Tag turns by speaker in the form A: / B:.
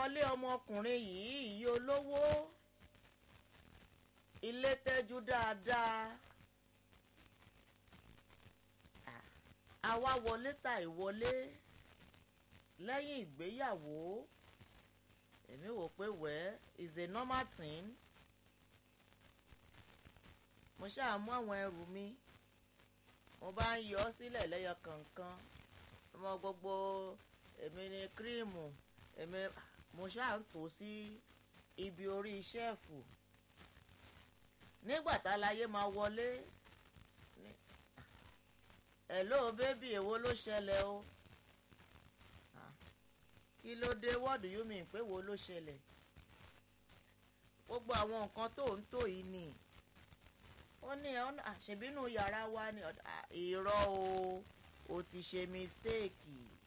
A: wọlé ọmọkùnrin yìí ìyí olówó ilé tẹ́jú dáadáa àwa wọlé ta ìwọlé lẹ́yìn ìgbéyàwó èmi wò pé wẹ́ is a normal thing mo ṣáà mú àwọn ẹrù mi mo bá ń yọ ọ́ sílẹ̀ lẹ́yọ kọ̀ọ̀kan ọmọ gbogbo èmi ni kírímù èmi mo ṣáà ń tò sí ibi orí ṣẹ́ẹ̀fù nígbà táláyé máa wọlé hello bébì èwo ló ṣẹlẹ̀ o kí ló dé what do you mean pé wo ló ṣẹlẹ̀ gbogbo àwọn nǹkan tó ń tò yìí ni ó ní àṣebínú yàrá wa ni irọ́ o o ti ṣe mistake